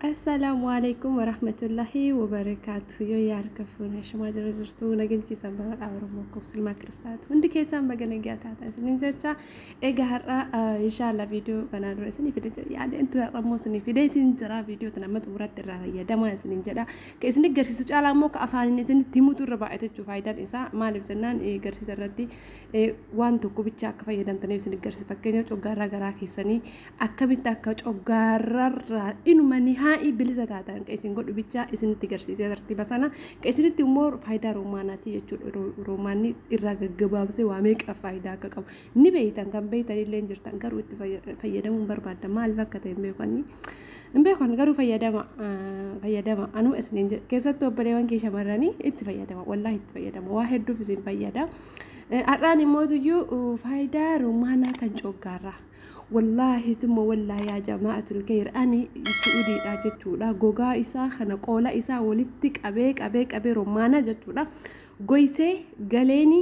Assalaamu alaikum warahmatullahi wabarakaatu. Yoo yaarka fuune shamaa jira jirtu nageenya keessan bara Oromoo kubsulmaa kiristaatu hundi keessan baga nagaa taatan isinin jecha egaa har'a inshaallah viidiyoo kanaa dura isinii fide yaada intu har'a immoo isinii fideetiin jira viidiyoo tana amma xumuratti irraa fayyadamaa isinin jedha ka isin agarsiisu caalaa immoo ka afaaniin isinitti himutu irra baay'ate jechuudha faayidaan isaa maaliif jennaan agarsiisa irratti waan tokko bicha akka fayyadamtaniif isin agarsiisa fakkeenya coggaarraa garaa keessanii akkamitti akka coggaarraa inumanii haa'ii bilisa taatan ka isin godhu bicha isinitti agarsiisee tartiiba sana ka isinitti immoo faayidaa roomaanaati jechuudha roomaanni irraa gaggabaabsee waa meeqa faayidaa akka qabu ni beeytan kan beeytan illee jirtan garuu itti fayyadamuun barbaadda maaliif akka ta'e hin beekanii hin beekan garuu fayyadama fayyadama anuu isiniin jedha keessatti obboleewwan kee shamarranii itti fayyadama wallaahi itti fayyadama waa hedduuf isin fayyada. Har'aan immoo tuyyuu faayidaa roomaanaa kan coggaarraa. wallaahi summa wallaahi yaa jama'atul kayr ani su'udiidha jechuudha gogaa isaa kana qoola isaa walitti qabee qabee qabee romaana jechuudha goysee galeeni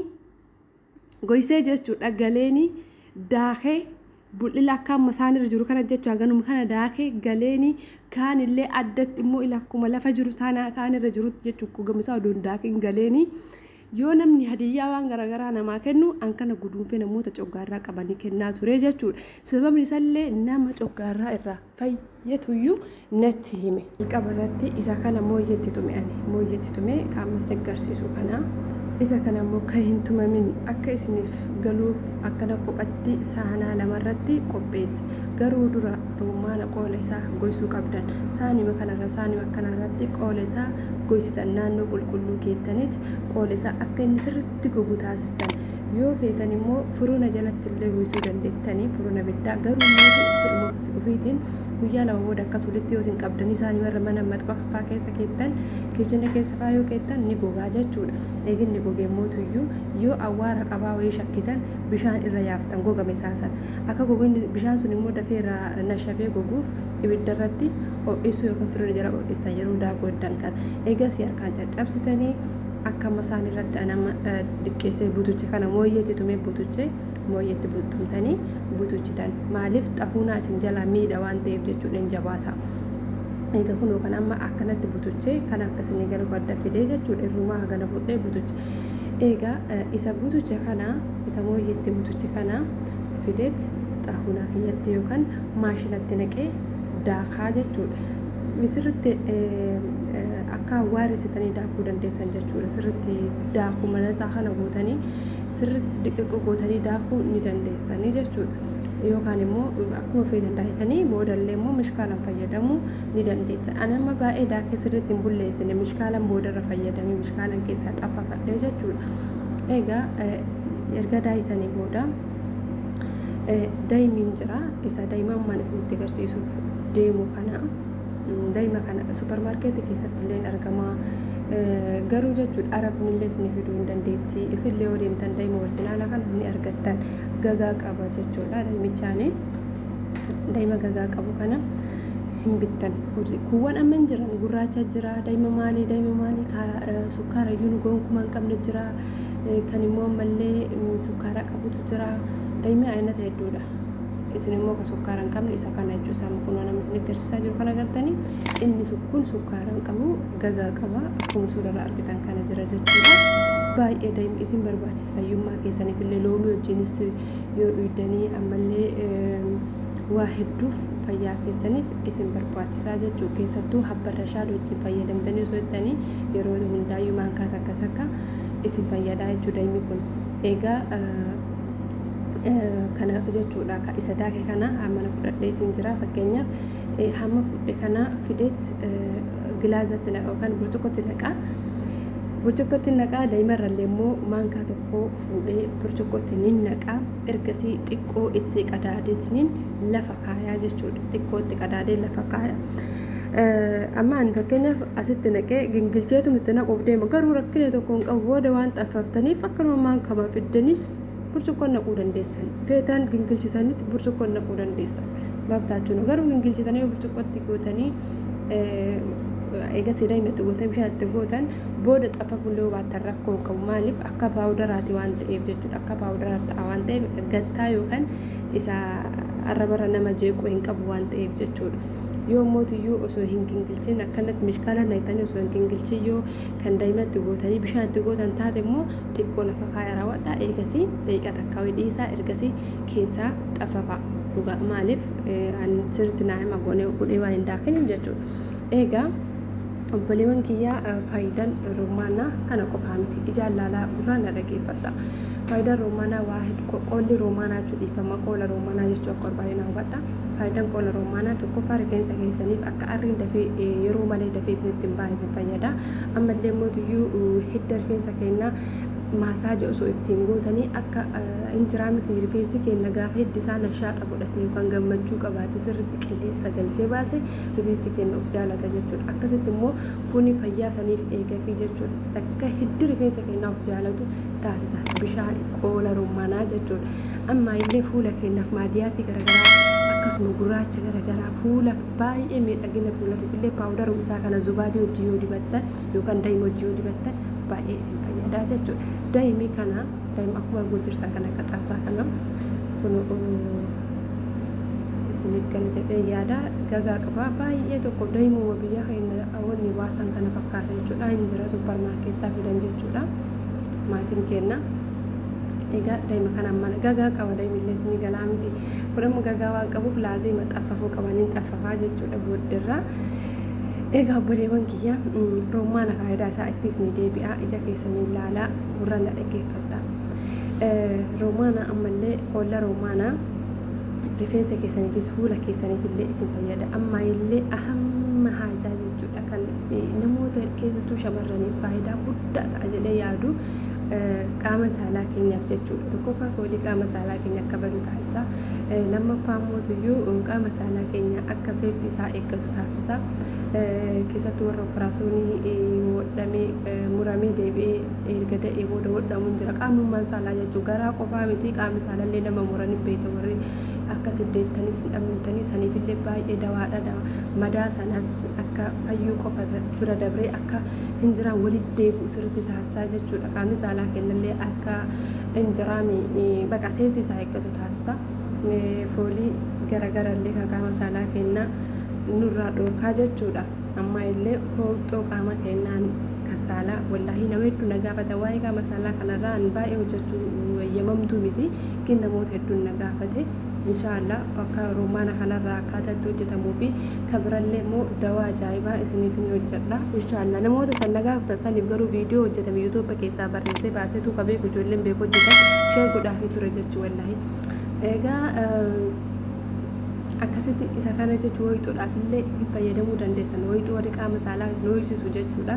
goysee jechuudha galeeni daakee bul'ila akka amma isaan irra jiru kana jechuudha ganuma kana daakee galeeni kaan illee addatti immoo ila akkuma lafa jiru kaan irra jirutti jechuudha gamisaa odoon daakeen galeeni. yoo namni hadiyyaa waan garaagaraa namaa kennu an kana guduunfee namoota coggaarraa qabanii kennaa ture jechuudha sababni isaallee nama coggaarraa irraa fayyatuyyuu natti hime qaba irratti isa kana mooyyetti tume ani mooyyetti tume kaamas agarsiisu kana isa kana immoo kan hin tumamin akka isiniif galuuf akkana kophatti saanaa lamarratti qopheessi garuu dura roomaana qoola isaa goysuu qabdan saanima kanarra saanima kanarratti qoola isaa goysitan naannoo qulqulluu keettanitti qoola isaa akka inni sirritti gogu taasistan yoo feetan immoo furuna jalatti illee goysuu dandeettanii furuna biddaa garuu immoo ofiitiin guyyaa lama booda akkas walitti yoo isin qabdanii saanimarra mana maxxanfaa keessa keettan kichina keessa faa yoo keettan ni gogaa jechuudha eeginni gogee mootuyyuu yoo awwaara qabaa wayii shakkitan bishaan irra yaaftan gogame saasan akka goginni bishaan sun immoo dafee irraa nashafee goguuf ibidda irratti ho'isuu yookaan firri jala ho'istan yeroo daakuu eddan kan eegas harkaan caccabsitanii akka masaan irratti anama diqqeessee butuche kana mooyyeetti tumee butuche mooyyeetti tumtanii butuchitan maaliif xahuunaa isin jalaa miidha waan ta'eef jechuudha hin jabaata. Egaa kun yookaan amma akkanatti butuchee kan akkasii galuuf adda fidee jechuudha irrumaa hagana fudhee butuche. Egaa isa butuche kana isa mooyyeetti butuche kana fideet xahuunaa kiyyatti yookaan maashinatti naqee daakaa jechuudha. Misirritti akka awwaaresitanii daakuu dandeessan jechuudha. Sirritti daakuu mana isaa kana gootanii sirritti dhiqiqqoo gootanii daakuu ni dandeessanii jechuudha. Yookaan immoo akkuma feetan daakitanii boodallee immoo mishkaalan fayyadamuu ni dandeessa. Ani amma baay'ee daakee sirriitti hin bulleessine mishkaalan boodarra fayyadamee mishkaalan keessaa xaffafadhee jechuudha. Egaa erga daayitanii booda daa'imiin jira isa daa'imman isinitti agarsiisuuf deemu kana daa'ima kana suuparmaarkeetii keessatti illee argama garuu jechuudha arabni illee isin fiduu hin dandeetti ifillee yoo deemtan daa'ima orjinaala kana ni argattan gagaa qaba jechuudha daa'imichaani daa'ima gagaa qabu kana hin bittan kuuwwan amma hin jiran gurraacha jira daa'ima maalii daa'ima maalii sukkaara iyyuu gonkumaa hin qabne jira kan immoo ammallee sukkaara qabutu jira daa'imni ayinata hedduudha. isin immoo ka sukkaara hin qabne isa kana jechuu isaa kun nama isin agarsiisaa jiru kana agartanii inni kun sukkaara hin qabu gagaa qaba akkuma suuraa argitan kana jira jechuudha. Baay'ee daa'imni isin barbaachisa fayyummaa keessaniif illee loomii wajjinis yoo dhuydanii ammallee waa hedduuf fayyaa keessaniif isin barbaachisaa jechuudha. Keessattuu habbarra shaal wajjin fayyadamtanii osoo jettanii yeroo hundaayyuu maankaa takka takka isin fayyadaa jechuudha daa'imni kun. Egaa kana jechuudha isa daake kana hammana fudhadheetiin jira fakkeenyaaf hamma fudhe kana fideet gilaazatti naqa yookaan burcuqqootti naqaa burcuqqootti naqaa daa'imarrallee immoo maankaa tokko fuudhee burcuqqootti ni naqaa ergasii xiqqoo itti qadaadeetiin lafa kaayaa jechuudha xiqqoo itti qadaadee lafa kaayaa. amma ani fakkeenyaaf asitti naqee gingilcheetu itti naquuf deema garuu rakkina tokko hin qabu booda waan xaffaftaniif akkanuma maankama fiddanis burcuqqoon naquu dandeessan feetaan gingilchisanitti burcuqqoon naquu dandeessan baabtaachuun garuu gingilchisanii burcuqqootti gootanii eegas daa'imatti gootan bishaan itti gootan booda xaffafullee baattan rakkoo qabu maaliif akka paawudaraati waan ta'eef jechuudha akka paawudaraatti ta'a waan ta'eef gattaa yookaan isa arrabarra nama jeequu hin qabu waan ta'eef jechuudha yoo mootiyyuu osoo hin gingilchin akkanatti mishkaala naytanii osoo hin gingilchin yoo kan daa'imatti gootanii bishaan itti gootan taate immoo xiqqoo lafa kaa'ee raawwadha eegasii daqiiqa takka dhiisaa ergasii keessaa xafafa dhugaa maaliif sirriitti naa'ima goonee godhee waan hin daakinin jechuudha eegaa obboleewwan kiyyaa faayidaan roomaanaa kana qofaa miti ijaan laalaa gurraan na dhageeffadha faayidaan roomaanaa waa qoolli roomaanaa jechuu dhiifama qoola roomaanaa jechuu akka barbaade na hubadha faayidaan qoola roomaanaa tokkoffaa rifeensa keessaniif akka arriin dafee yeroo malee dafee isinitti hin baane isin fayyada ammallee mootiyyuu hidda rifeensa keenyaa maasaaja osoo ittiin gootanii akka injiraa miti rifeensi keenya gaafa hiddi isaa nashaaxa godhate yookaan gammachuu qabaate sirriitti qilleensa galchee baase rifeensi keenya of jaalata jechuudha akkasitti immoo kuni fayyaa saniif eegafii jechuudha akka hiddi rifeensa keenyaa of jaalatu taasisa bishaan qoola roomaanaa jechuudha amma illee fuula keenyaaf maadiyaatii garaagaraa akkasuma gurraacha garaagaraa fuula baay'ee miidhagina fuulatiif illee paawudaruu isaa kana zubaadii hojii yoo dibattan yookaan daa'ima hojii yoo dibattan baay'ee isin fayyadaa jechuudha. Daa'imni kana daa'ima akkuma arguu jirtan kan akka xaasaa kana kun isiniif kan jedhee yaada gagaa qaba baay'ee tokko daa'imuma biyya keenya wanni baasan kana fakkaata jechuudha hin jira supparmaarkeettaa fidan jechuudha maatiin kenna. Egaa daa'ima kanaan mana gagaa qaba daa'imillee isinii galaa miti kudhamu gagaa waan qabuuf laazee maxxaffafuu qabaniin xaffafaa jechuudha booddeerraa. Egaa obboleewwan kiyya roomaana faayidaa isaa ittis ni deebi'a ija keessanii ilaalaa gurra na dhaggeeffadha. Roomaana ammallee qoolla roomaanaa rifeensa keessaniifis fuula keessaniif illee isin fayyada amma illee ahamma haajaa jechuudha kan namoota keessattuu shamarraniif faayidaa guddaa ta'a jedhee yaadu qaama saalaa keenyaaf jechuudha tokkoffaa foolii qaama saalaa keenya akka badu taasisa lammaffaa mootiyyuu qaama saalaa keenya akka seefti isaa eeggatu taasisa keessattuu warra operaasyoonii hodhamee muramee deebi'ee erga da'ee booda hodhamuun jira qaamummaan saalaa jechuun garaa qofaa miti qaamni saalaallee nama muranii beekta warri akka siddeettanis hin dhabamtanii saniifillee baay'ee dawaadha madaa sanaas akka fayyuu qofa bira dabree akka hin jiraan walitti deebi'u sirriitti taasisaa jechuudha qaamni saalaa kennallee akka hin jiraami baqa seefti isaa eeggatu taasisa foolii garagarallee kan qaama saalaa kennaa nurraa dhoorkaa jechuudha amma illee hooxxoo qaama keenyaan kasaalaa wallaahi nama hedduu na gaafata waa'ee qaama saalaa kanarraa an baay'ee hojjechuu eeyyamamtuu miti kin namoota hedduun na gaafate inshaallah akka roomaana kanarraa akkaataa itti hojjetamuu fi kan birallee immoo dawaa ajaa'ibaa isiniif hin hojjedha inshaallah namoota san na gaafatan saniif garuu viidiyoo hojjetame yuutuuba keessaa barreessee baaseetu ka beeku ijoolleen beeku hojjetan sheer godhaafii ture jechuu wallaahi egaa akkasitti isa kana jechuun wayituudhaaf illee hin fayyadamuu dandeessan wayituu warri qaama saalaa isin ho'isisu jechuudha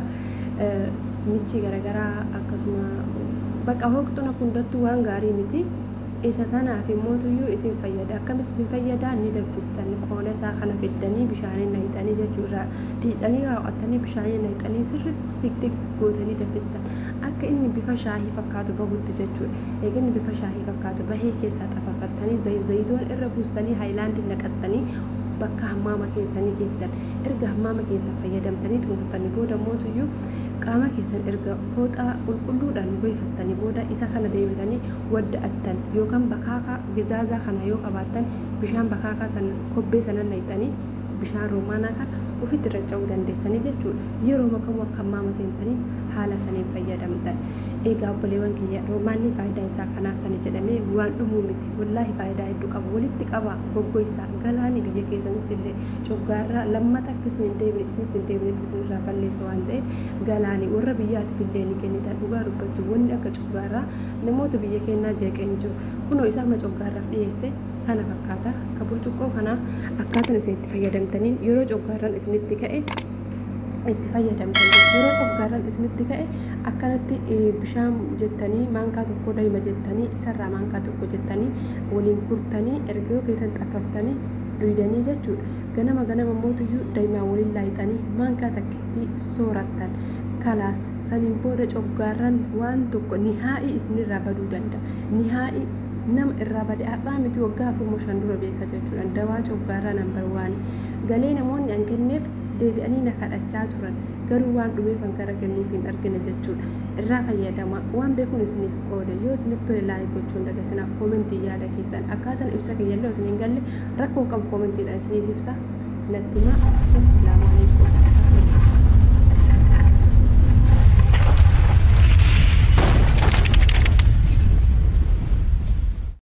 michi garaagaraa akkasuma bakka hooqxuna hundattuu waan gaarii miti isa sanaaf immootuyyuu isin fayyada akkamitti isin fayyadaa ni danfistan qoona isaa kana fiddanii bishaaniin naqxanii jechuudha dhiidhanii raawwattanii bishaaniin naqxanii sirriitti tiktik gootanii danfistan akka inni bifa shaahii fakkaatu bahutti jechuudha eega inni bifa shaahii fakkaatu bahee keessaa xafafattanii zayitoon irra buustanii haayilaandii naqattanii bakka hammaama keessanii geettan erga hammaama keessaa fayyadamtanii xumurtanii booda mootuyyuu qaama keessan erga fooxaa qulqulluudhaan goyfattanii booda isa kana deebitanii wadda'attan yookaan bakaakaa gizaazaa kana yoo qabaattan bishaan bakaakaa sana kobbee sana naqxanii bishaan roomaanaa kan ofitti racca'uu dandeessanii jechuudha yeroo makamu akka hammaama seentanii haala saniin fayyadamtan eegaa obboleewwan kiyya roomaanni faayidaa isaa kanaa sani jedhamee waan dhumuu miti wallaahi faayidaa hedduu qaba walitti qaba goggoysaa galaani biyya keessanitti illee coggaarraa lammata akka isin hin deebine isinitti hin deebinetti isinirraa balleessa waan ta'eef galaani warra biyyaatiif illee ni kennitan dhugaa dubbachuu wanni akka coggaarraa namoota biyya keenyaa jeeqeen jiru kunoo isaa ma coggaarraaf dhiyeesse kana fakkaata ka burcuqqoo kanaa akkaataan isin itti fayyadamtaniin yeroo coggaarraan isinitti ka'e itti fayyadamtan yeroo coggaarraan isinitti ka'e akkanatti bishaan jettanii maankaa tokko daa'ima jettanii isarraa maankaa tokko jettanii waliin kurtanii erga feetan xaffaftanii duydanii jechuudha ganama ganama mootuyyuu daa'imaa waliin laayixanii maankaa takkitti soorattan kalaas saniin booda coggaarraan waan tokko nihaa'ii isinirraa baduu danda'a nihaa'ii nama irraa bade har'aa miti waggaa afur shan dura beeka jechuudha dawaa coggaarraa nambar waani galee namoonni an kenneef deebi'anii na kadhachaa turan garuu waan dhumeefan gara kennuuf hin argine jechuudha irraa fayyadama waan beekuun isiniif qoode yoo isinitti tole laayik gochuun dagatina koomentii yaada keessan akkaataan ibsa kiyyallee isin hin galle rakkoo qabu koomentiidhaan isiniif ibsa natti himaa akkasumas